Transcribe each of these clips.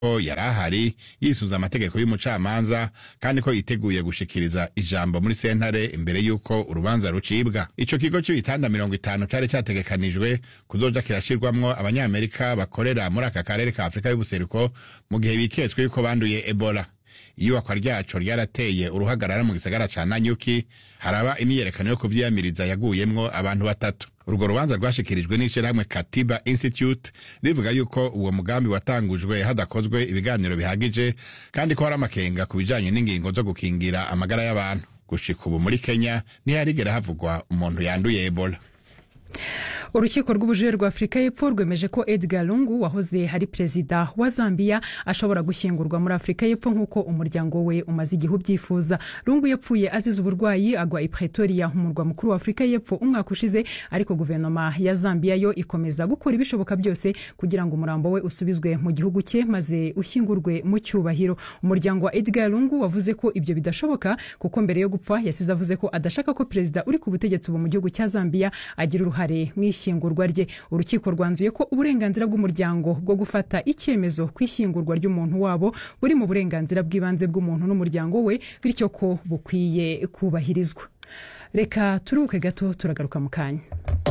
ko yari ahari yisuza amategeko y'umucamanza kandi ko yiteguye gushikiriza ijambo muri sentare imbere y'uko urubanza rucibwa ico kigo c'ibitanda mirongo itanu cari categekanijwe kuzoja kirashirwamwo abanyamerika bakorera muri aka karere ka afurika y'ubuseruko mu gihe biketswe yuko banduye ebola iyubakwa ryaco ryarateye uruhagarara mu gisagara ca nanyuki haraba imyiyerekano yo kuvyiyamiriza yaguyemwo abantu batatu urwo rubanza rwashikirijwe n'ishirahamwe katiba institute rivuga yuko uwo mugambi watangujwe hadakozwe ibiganiro bihagije kandi ko hari amakenga ku bijanye n'ingingo zo gukingira amagara y'abantu gushika ubu muri kenya ntiharigera havugwa umuntu yanduye ebola urukiko rw'ubujurire rwa afurika y'epfo rwemeje ko edgar lungu wahoze ari perezida wa zambia ashobora gushyingurwa muri afurika y'epfo nk'uko umuryango we umaze igihe ubyifuza lungu yapfuye azize uburwayi agwa i pretoria umurwa mukuru wa afurika y'epfo umwaka ushize ariko guverinoma ya zambia yo ikomeza gukora ibishoboka byose kugira ngo umurambo we usubizwe mu gihugu cye maze ushyingurwe mu cyubahiro umuryango wa edgar lungu wavuze ko ibyo bidashoboka kuko mbere yo gupfa yasize avuze ko adashaka ko perezida uri ku butegetsi ubu mu gihugu cya zambia agira uruhare mu ishyingurwa rye urukiko rwanzuye ko uburenganzira bw'umuryango bwo gufata icyemezo ku ishyingurwa ry'umuntu wabo buri mu burenganzira bw'ibanze bw'umuntu n'umuryango we bityo ko bukwiye kubahirizwa reka turuhuke gato turagaruka mu kanya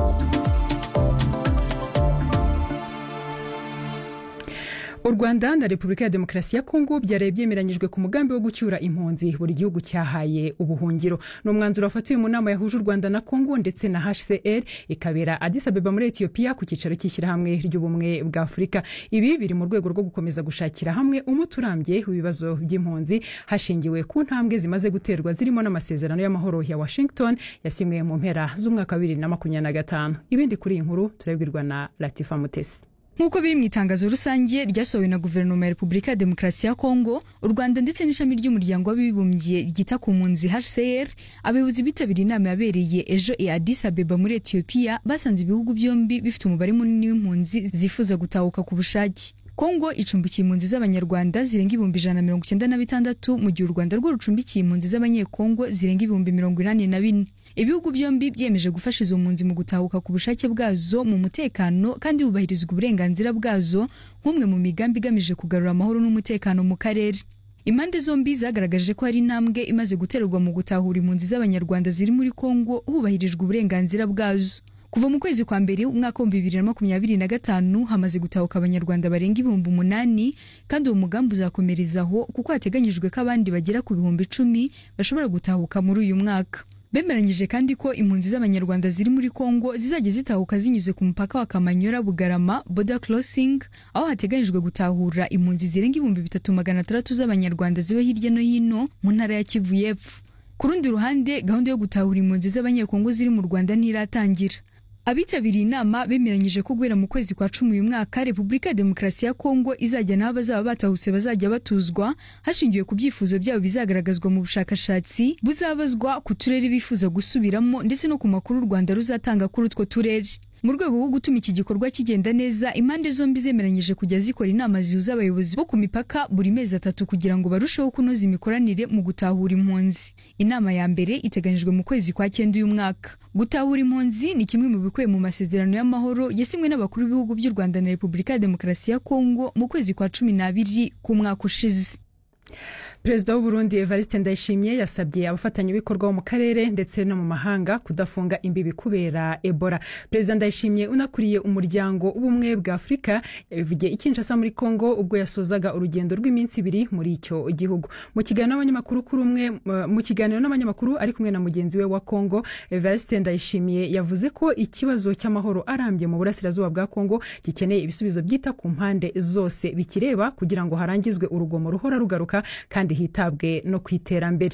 u rwanda na repubulika ya demokarasi ya kongo byaraye byemeranyijwe ku mugambi wo gucyura impunzi buri gihugu cyahaye ubuhungiro ni umwanzuro wafatiwe mu nama yahuje u rwanda na kongo ndetse na hcr ikabera addis abeba muri etiyopiya ku cyicaro cy'ishyirahamwe ry'ubumwe bwa afurika ibi biri mu rwego rwo gukomeza gushakira hamwe umuti urambye w'ibibazo by'impunzi hashingiwe ku ntambwe zimaze guterwa zirimo n'amasezerano y'amahoro ya washington yasinywe mu mpera z'umwaka wa bibiri na makumyabiri na gatanu ibindi kuri iyi nkuru turabwirwa na latifa mutesi nk'uko biri mu itangazo rusange ryasohowe na guverinoma ya repubulika ya demokarasi ya kongo u rwanda ndetse n'ishami ry'umuryango w'abibumbye ryita ku mpunzi hcr abayobozi bitabiriye inama yabereye ejo i addis abeba muri etiyopiya basanze ibihugu byombi bifite umubare munini w'impunzi zifuza gutahuka ku bushake kongo icumbikiye impunzi z'abanyarwanda zirenga ibihumbi ijana na mirongo icyenda na bitandatu mu gihe u rwanda rwo rucumbikiye impunzi z'abanyekongo zirenga ibihumbi mirongo inani na bine ibihugu byombi byiyemeje gufasha izo mpunzi mu gutahuka ku bushake bwazo mu mutekano kandi hubahirizwa uburenganzira bwazo nk'umwe mu migambi igamije kugarura amahoro n'umutekano mu karere impande zombi zagaragaje ko hari intambwe imaze guterwa mu gutahura impunzi z'abanyarwanda ziri muri kongo hubahirijwe uburenganzira bwazo kuva mu kwezi kwa mbere umwaka w'ibihumbi bibiri na makumyabiri na gatanu hamaze gutahuka abanyarwanda barenga ibihumbi umunani kandi uwo mugambi uzakomerezaho kuko hateganyijwe ko abandi bagera ku bihumbi icumi bashobora gutahuka muri uyu mwaka bemeranyije kandi ko impunzi z'abanyarwanda ziri muri kongo zizajya zitahuka zinyuze ku mupaka wa kamanyola bugarama border crossing aho hateganyijwe gutahura impunzi zirenga ibihumbi bitatu magana atandatu z'abanyarwanda ziba hirya no hino mu ntara ya kivu y'epfo ku rundi ruhande gahunda yo gutahura impunzi z'abanyekongo ziri mu rwanda ntiratangira abitabiriye inama bemeranyije ko guhera mu kwezi kwa cumi uyu mwaka repubulika ya demokarasi ya kongo izajya n'abo bazaba batahutse bazajya batuzwa hashingiwe ku byifuzo byabo bizagaragazwa mu bushakashatsi buzabazwa ku turere bifuza gusubiramo ndetse no ku makuru u rwanda ruzatanga kuri utwo turere mu rwego rwo gutuma iki gikorwa kigenda neza impande zombi zemeranyije kujya zikora inama zihuza abayobozi bo ku mipaka buri mezi atatu kugira ngo barusheho kunoza imikoranire mu gutahura impunzi inama ya mbere iteganyijwe mu kwezi kwa cyenda uyu mwaka gutahura impunzi ni kimwe mu bikubiye mu masezerano y'amahoro yasinywe n'abakuru b'ibihugu by'u rwanda na repubulika ya demokarasi ya kongo mu kwezi kwa cumi n'abiri k'umwaka ushize perezida w'uburundi evariste ndayishimye yasabye abafatanyabikorwa bo mu karere ndetse no mu mahanga kudafunga imbibi kubera ebola perezida ndayishimye unakuriye umuryango w'ubumwe bwa afurika yabivugiye ikinshasa muri congo ubwo yasozaga urugendo rw'iminsi ibiri muri icyo gihugu mu kiganiro n'abanyamakuru kuri umwe mu kiganiro n'abanyamakuru ari kumwe na mugenzi we wa congo evariste ndayishimiye yavuze ko ikibazo cy'amahoro arambye mu burasirazuba bwa congo gikeneye ibisubizo byita ku mpande zose bikireba kugira ngo harangizwe urugomo ruhora rugaruka kandi hitabwe no ku iterambere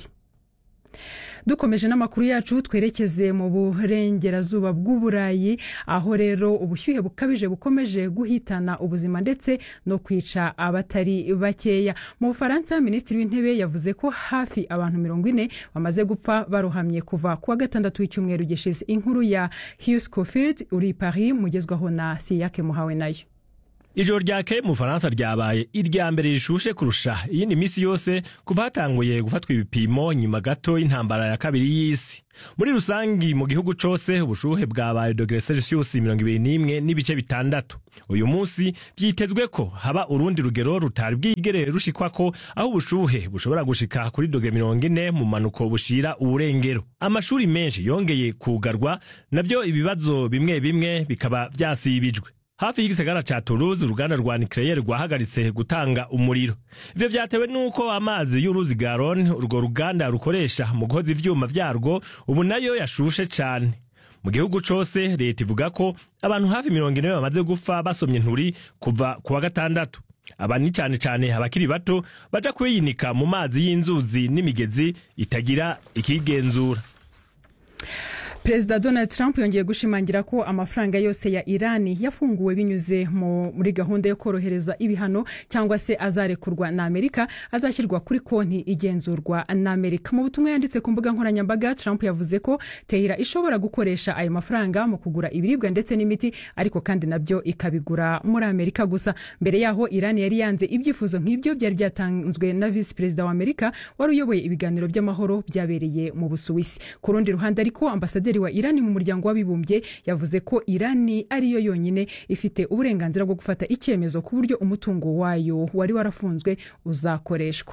dukomeje n'amakuru yacu twerekeze mu burengerazuba bw'uburayi aho rero ubushyuhe bukabije bukomeje guhitana ubuzima ndetse no kwica abatari bakeya mu bufaransa minisitiri w'intebe yavuze ko hafi abantu mirongo ine bamaze gupfa barohamye kuva ku wa gatandatu w'icyumweru gishize inkuru ya hughes cofield uri paris mugezwaho na siyake muhawe nayo ijoro ryakeye mu bufaransa ryabaye irya mbere rishushe kurusha iyindi minsi yose kuva hatanguye gufatwa ibipimo nyuma gato y'intambara ya kabiri y'isi muri rusangi mu gihugu cose ubushuhe bwabaye dogere celsius mirongo ibiri n'imwe n'ibice bitandatu uyu munsi vyitezwe ko haba urundi rugero rutari bwigere rushikwako aho ubushuhe bushobora gushika kuri dogere mirongo ine mu manuko bushira uburengero amashuri menshi yongeye kugarwa navyo ibibazo bimwe bimwe bikaba vyasibijwe hafi y'igisagara ca Toulouse uruganda rwa nucleaire rwahagaritse gutanga umuriro ivyo vyatewe nuko amazi y'uruzi Garonne urwo ruganda rukoresha mu guhoza ivyuma vyarwo ubu nayo yashushe cane mu gihugu cose leta ivuga ko abantu hafi mirongo ine bamaze gupfa basomye nturi kuva ku wa gatandatu aba ni cane cane abakiri bato baja kuyinika mu mazi y'inzuzi n'imigezi itagira ikigenzura perezida donald trump yongeye gushimangira ko amafaranga yose ya irani yafunguwe binyuze muri gahunda yo korohereza ibihano cyangwa se azarekurwa na amerika azashyirwa kuri konti igenzurwa na amerika mu butumwa yanditse ku mbuga nkoranyambaga trump yavuze ko tehira ishobora gukoresha ayo mafaranga mu kugura ibiribwa ndetse n'imiti ariko kandi nabyo ikabigura muri amerika gusa mbere yaho irani yari yanze ibyifuzo nk'ibyo byari byatanzwe na visi perezida wa amerika wari uyoboye ibiganiro by'amahoro byabereye mu busuwisi ku rundi ruhande ariko ambasaderi wa irani mu muryango w'abibumbye yavuze ko irani ariyo yonyine ifite uburenganzira bwo gufata icyemezo ku buryo umutungo wayo wari warafunzwe uzakoreshwa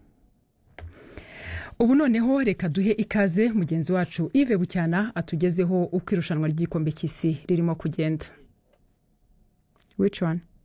ubu noneho reka duhe ikaze mugenzi wacu Yves bucyana atugezeho uko irushanwa ry'igikombe cy'isi ririmo kugenda which one